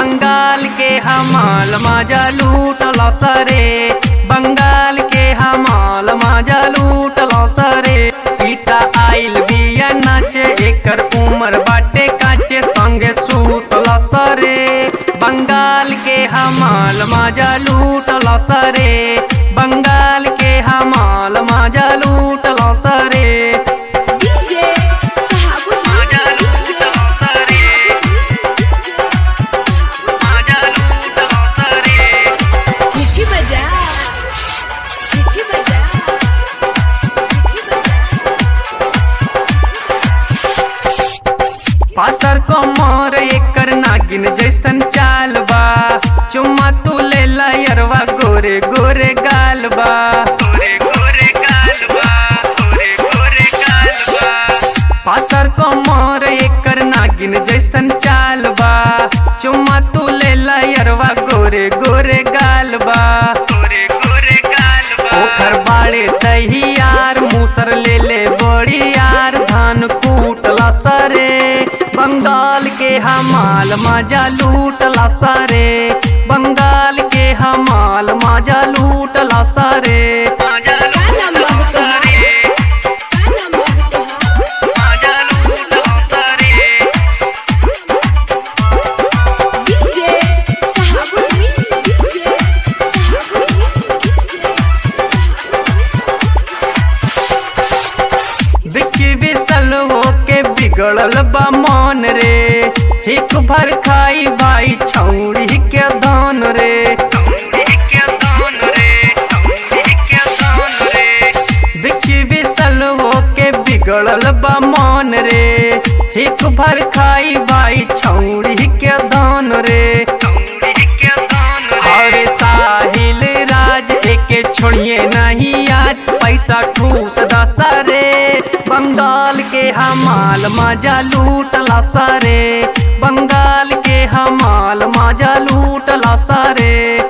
बंगाल के हमाल मजा लूटल सरे बंगाल के हमाल मजा लूटल सरे पिता आइल बिया नाचे एकर उम्र बाटे काचे संगे सूतल सरे बंगाल के हमाल मजा लूटल सरे बंगाल के हमाल मजा लूटल सरे DJ Shahabuddin मजा लूटल सरे मजा लूटल सरे Vicky Bajaj Vicky Bajaj Vicky पातर कमर एकर नागिन जैसन चाल बा चुम्मा तू ले लयरवा गोरे गोरे गाल बा गोरे गोरे गाल बा गोरे गोरे गाल बा पातर कमर एकर नागिन जैसन चाल बा चुम्मा तू ले लयरवा गोरे गोरे गाल बा गोरे गोरे गाल बा ओकर बाड़े तहियार मूसर ले ले बड़ी यार धान कूटला सरे बंगाल के हमाल मजा लूटला सरे बंगाल के हमाल मजा लूटला सरे मजा Kana mahta Kana mahta मजा लूटला सरे DJ Shahabuddin DJ Shahabuddin बिकी बिसल होके बिगड़ल बा मन रे हिक भर खाई भाई छौड़ी के दान रे बिकी बिसल होके बिगड़ल बा मन रे हिक भर खाई भाई छौड़ी के दान रे अरे साहिल राज एके छोड़िए नहीं आज पैसा ठूस दसरे बंगाल के हमाल मजा लूटला सरे बंगाल के हमाल मजा लूटला सरे